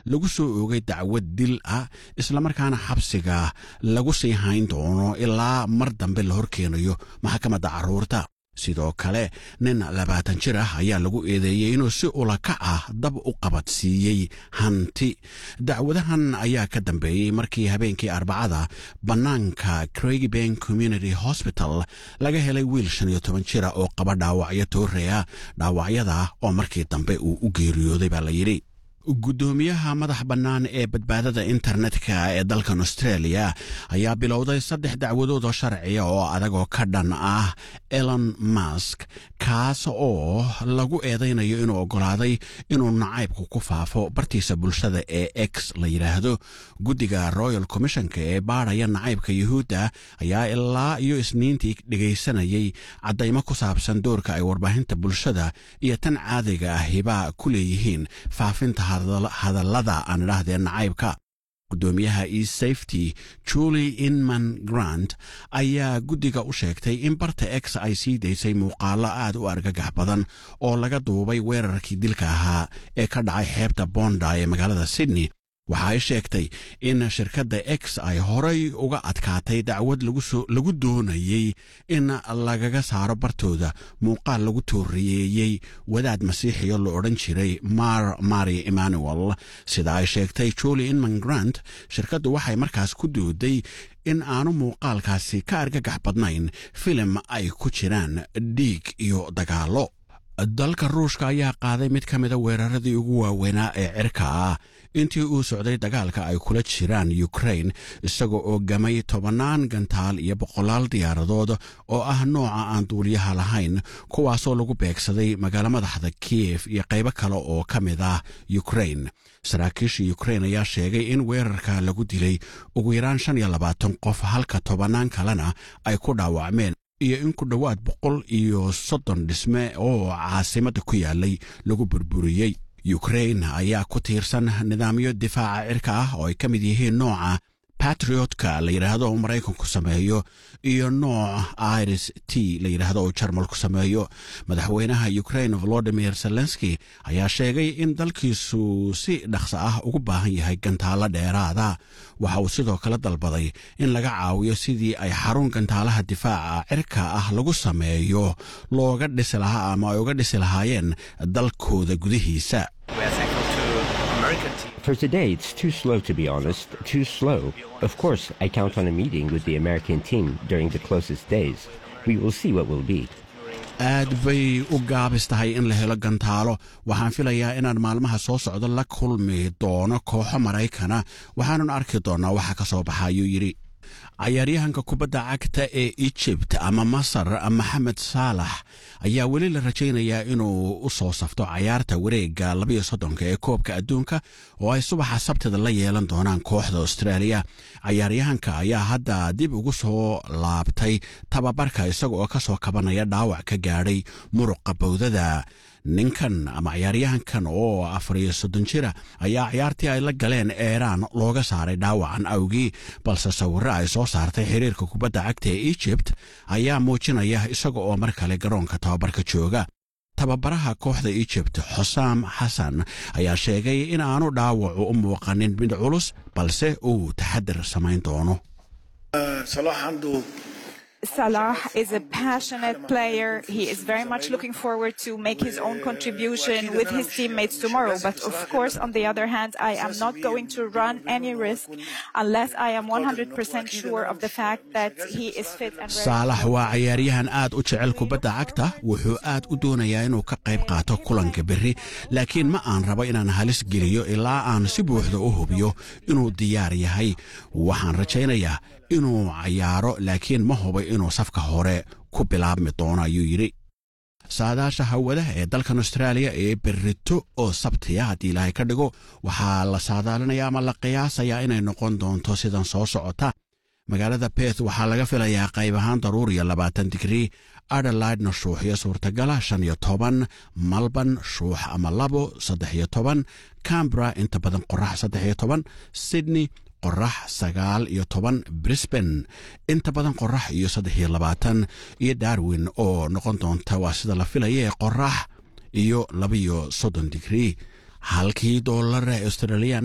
lagu soo oogay dacwad dil ah islamarkaana xabsiga lagu sii hayn doono ilaa mar dambe la horkeenayo maxkamadda carruurta sidoo kale nin labaatan jir ah ayaa lagu eedeeyey inuu si ulakac ah dab u qabadsiiyey hanti dacwadahan ayaa ka dambeeyey markii habeenkii arbacada bannaanka craigbank community hospital laga helay wiil shan iyo toban jira oo qaba dhaawacyo tooreya dhaawacyada oo markii dambe uu u geeriyooday baa la yidhi guddoomiyaha madax bannaan ee badbaadada internetka ee dalkan australia ayaa bilowday saddex dacwadood oo sharciya oo adagoo ka dhan ah elon mask kaas oo lagu eedaynayo inuu oggolaaday inuu nacaybku ku faafo bartiisa bulshada ee x la yidhaahdo guddiga royal commissionka ee baadhaya nacaybka yuhuudda ayaa ilaa iyo isniintii dhegaysanayay caddaymo ku saabsan doorka ay warbaahinta bulshada iyo tan caadiga ahiba ku leeyihiin faafinta hadallada aan idhaahdee nacaybka guddoomiyaha e safety julie inman grant ayaa guddiga u sheegtay in barta x ay sii daysay muuqaallo aad u argagax badan oo laga duubay weerarkii dilka ahaa ee ka dhacay xeebta bonda ee magaalada sydney waxa ay sheegtay in shirkadda x ay horay uga adkaatay dacwad lagu doonayey in lagaga saaro bartooda muuqaal lagu tooriyeeyey wadaad masiixiyo la odhan jiray mar mari emmanuel sida ay sheegtay julie inman grant shirkaddu waxay markaas ku dooday in aanu muuqaalkaasi ka argagax badnayn filim ay ku jiraan dhiig iyo dagaallo dalka ruushka ayaa qaaday mid ka mida weeraradii ugu waaweynaa ee cirka ah intii uu socday dagaalka ay kula jiraan ukrain isagoo oo gamay tobannaan gantaal iyo boqolaal diyaaradood oo ah nooca aan duuliyaha lahayn kuwaasoo lagu beegsaday magaalo madaxda kiyef iyo qaybo kale oo ka mid ah ukrain saraakiisha ukrain ayaa sheegay in weerarka lagu dilay ugu yaraan shan iyo labaatan qof halka tobannaan kalena ay ku dhaawacmeen iyo in ku dhowaad boqol iyo soddon dhisme oo caasimadda ku yaalay lagu burburiyey ukrain ayaa ku tiirsan nidaamyo difaaca cirka ah oo ay ka mid yihiin nooca batriotka la yidhaahdo oo maraykanku sameeyo iyo nooc iris t la yidhaahdo oo jarmalku sameeyo madaxweynaha ukrain volodimir zelenski ayaa sheegay in dalkiisu si dhaqso ah ugu baahan yahay gantaalo dheeraada waxa uu sidoo kale dalbaday in laga caawiyo sidii ay xarun gantaalaha difaaca cirka ah lagu sameeyo looga dhisi lahaa ama ay uga dhisi lahaayeen dalkooda gudihiisa For today, it's too slow to be honest, too slow. Of course, I count on a meeting with the American team during the closest days. We will see what will be. aad bay u gaabis tahay in la helo gantaalo waxaan filayaa inaan maalmaha soo socdo la kulmi doono kooxo maraykana waxaanan arki doonnaa waxa ka soo baxa ayuu yidhi cayaaryahanka kubadda cagta ee ejibt ama masar maxamed saalax ayaa weli la rajaynayaa inuu u soo safto cayaarta wareegga labayo soddonka ee koobka adduunka oo ay subaxa sabtida la yeelan doonaan kooxda austraaliya cayaaryahanka ayaa hadda dib ugu soo laabtay tababarka isaga oo ka soo kabanaya dhaawac ka gaadhay muruqa bowdada ninkan ama cayaaryahankan oo afar iyo soddon jira ayaa ciyaartii ay la galeen eeraan looga saaray dhaawacan awgii balse sawirro ay soo saartay xiriirka kubadda cagta ee ejibt ayaa muujinaya isaga oo mar kale garoonka tababarka jooga tababaraha kooxda ejibt xosaam xasan ayaa sheegay in aanu dhaawacu u muuqanin mid culus balse uu taxadir samayn doono Salah is a passionate player. He is very much looking forward to make his own contribution with his teammates tomorrow. But of course, on the other hand, I am not going to run any risk unless I am 100% sure of the fact that he is fit and ready. saalax waa cayaaryahan aad u jecel kubadda cagta wuxuu aad u doonayaa inuu ka qayb qaato kulanka berri laakiin ma aan rabo inaan halis geliyo ilaa aan si buuxda u hubiyo inuu diyaar yahay waxaan rajaynayaa inuu cayaaro laakiin ma hubo inuu safka hore ku bilaabmi doono ayuu yidhi saadaasha hawadaha ee dalkan austraaliya ee berrito oo sabtiya haddii ilaahay ka dhigo waxaa la saadaalinayaa ama la qiyaasayaa inay noqon doonto sidan soo socota magaalada beth waxaa laga filayaa qayb ahaan daruuriya labaatan digrii adelaidna shuuxyo suurtagala shan iyo toban malban shuux ama labo saddex iyo toban cambra inta badan qorax saddex iyo toban sydney qorax sagaal iyo toban brisban inta badan qorax iyo saddex iyo labaatan iyo darwin oo noqon doonta waa sida la filaya ee qorax iyo labaiyo soddon digrii halkii doolara australian